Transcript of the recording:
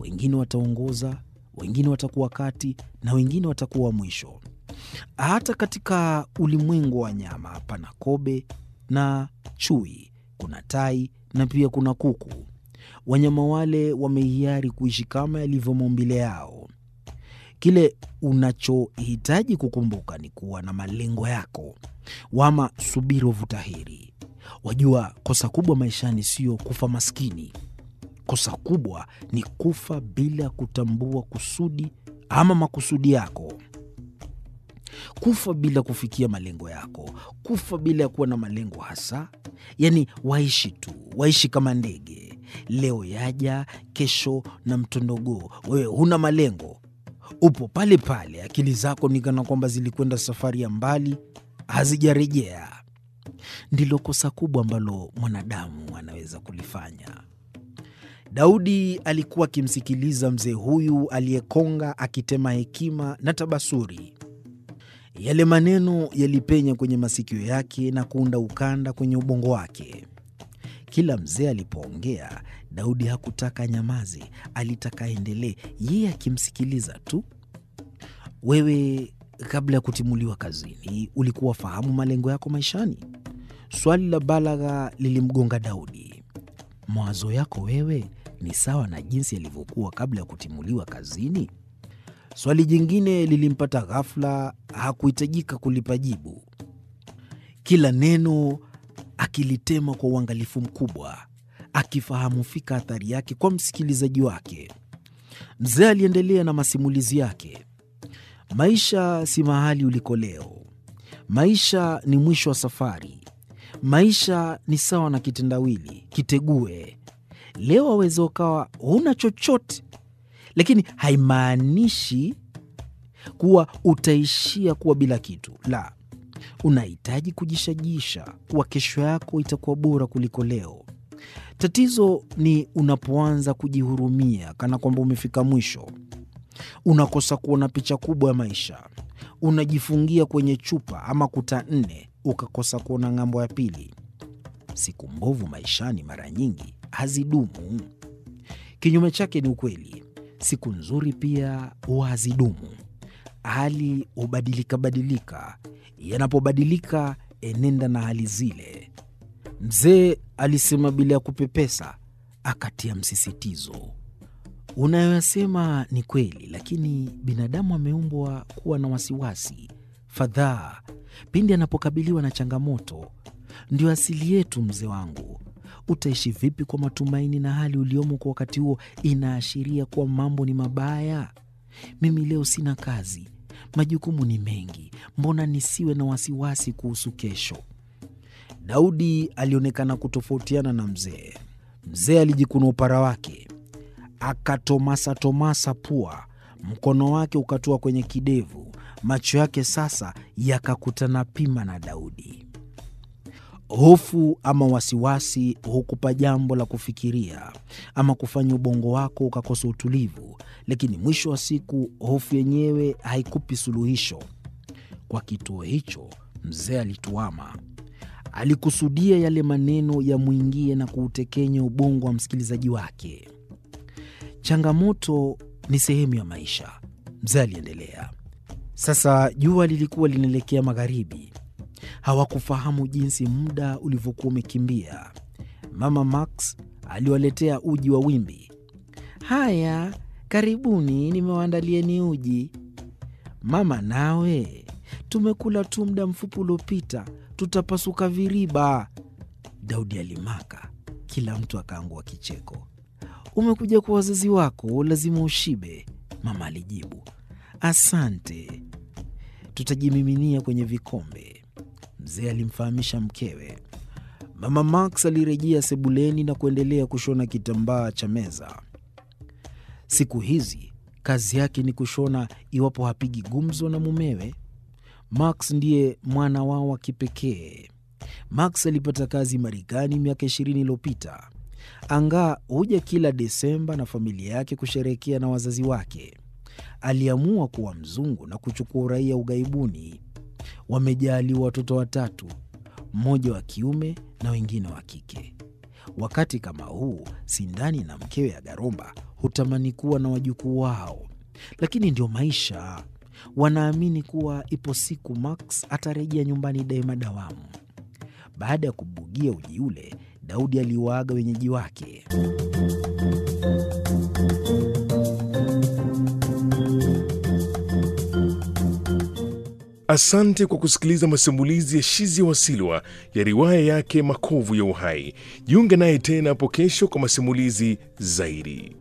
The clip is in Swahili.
wengine wataongoza, wengine watakuwa kati na wengine watakuwa mwisho. Hata katika ulimwengu wa wanyama pana kobe na chui, kuna tai na pia kuna kuku. Wanyama wale wamehiari kuishi kama yalivyo maumbile yao. Kile unachohitaji kukumbuka ni kuwa na malengo yako, wama subiri wavuta heri. Wajua, kosa kubwa maishani sio kufa maskini. Kosa kubwa ni kufa bila ya kutambua kusudi ama makusudi yako, kufa bila kufikia malengo yako, kufa bila ya kuwa na malengo hasa. Yaani waishi tu, waishi kama ndege, leo yaja, kesho na mtondogoo. Wewe huna malengo, upo pale pale, akili zako ni kana kwamba zilikwenda safari ya mbali, hazijarejea. Ndilo kosa kubwa ambalo mwanadamu anaweza kulifanya. Daudi alikuwa akimsikiliza mzee huyu aliyekonga akitema hekima na tabasuri. Yale maneno yalipenya kwenye masikio yake na kuunda ukanda kwenye ubongo wake. Kila mzee alipoongea, Daudi hakutaka nyamaze, alitaka aendelee, yeye akimsikiliza tu. Wewe, kabla ya kutimuliwa kazini, ulikuwa fahamu malengo yako maishani? Swali la balagha lilimgonga Daudi. Mawazo yako wewe ni sawa na jinsi yalivyokuwa kabla ya kutimuliwa kazini? Swali jingine lilimpata ghafla, hakuhitajika kulipa jibu. Kila neno akilitema kwa uangalifu mkubwa, akifahamu fika athari yake kwa msikilizaji wake. Mzee aliendelea na masimulizi yake. Maisha si mahali uliko leo. Maisha ni mwisho wa safari. Maisha ni sawa na kitendawili, kitegue. Leo waweza ukawa huna chochote, lakini haimaanishi kuwa utaishia kuwa bila kitu. La, unahitaji kujishajisha kuwa kesho yako itakuwa bora kuliko leo. Tatizo ni unapoanza kujihurumia kana kwamba umefika mwisho. Unakosa kuona picha kubwa ya maisha. Unajifungia kwenye chupa ama kuta nne, ukakosa kuona ng'ambo ya pili. Siku mbovu maishani mara nyingi hazidumu. Kinyume chake ni ukweli, siku nzuri pia huwa hazidumu. Hali hubadilika badilika, yanapobadilika enenda na hali zile. Mzee alisema bila ya kupepesa, akatia msisitizo. Unayoyasema ni kweli, lakini binadamu ameumbwa kuwa na wasiwasi, fadhaa pindi anapokabiliwa na changamoto. Ndio asili yetu, mzee wangu. Utaishi vipi kwa matumaini na hali uliomo kwa wakati huo inaashiria kuwa mambo ni mabaya? Mimi leo sina kazi, majukumu ni mengi, mbona nisiwe na wasiwasi kuhusu kesho? Daudi alionekana kutofautiana na mzee. Mzee alijikuna upara wake akatomasatomasa pua, mkono wake ukatua kwenye kidevu, macho yake sasa yakakutana pima na Daudi. Hofu ama wasiwasi hukupa jambo la kufikiria ama kufanya ubongo wako ukakosa utulivu, lakini mwisho wa siku hofu yenyewe haikupi suluhisho. Kwa kituo hicho mzee alituama. Alikusudia yale maneno yamwingie na kuutekenya ubongo wa msikilizaji wake. Changamoto ni sehemu ya maisha, mzee aliendelea. Sasa jua lilikuwa linaelekea magharibi. Hawakufahamu jinsi muda ulivyokuwa umekimbia. Mama Max aliwaletea uji wa wimbi. Haya, karibuni, nimewaandalieni uji. Mama nawe, tumekula tu muda mfupi uliopita, tutapasuka viriba. Daudi alimaka, kila mtu akaangua kicheko. Umekuja kwa wazazi wako, lazima ushibe, mama alijibu. Asante, tutajimiminia kwenye vikombe, mzee alimfahamisha mkewe. Mama Max alirejea sebuleni na kuendelea kushona kitambaa cha meza. Siku hizi kazi yake ni kushona, iwapo hapigi gumzo na mumewe. Max ndiye mwana wao wa kipekee. Max alipata kazi Marekani miaka ishirini iliyopita. Angaa huja kila Desemba na familia yake kusherehekea na wazazi wake. Aliamua kuwa mzungu na kuchukua uraia ughaibuni. Wamejaaliwa watoto watatu, mmoja wa kiume na wengine wa kike. Wakati kama huu, Sindani na mkewe Agaromba hutamani kuwa na wajukuu wao, lakini ndio maisha. Wanaamini kuwa ipo siku Max atarejea nyumbani daima dawamu. Baada ya kubugia uji ule, Daudi aliwaaga wenyeji wake. Asante kwa kusikiliza masimulizi ya Shizi Wasilwa ya riwaya yake Makovu ya Uhai. Jiunge naye tena hapo kesho kwa masimulizi zaidi.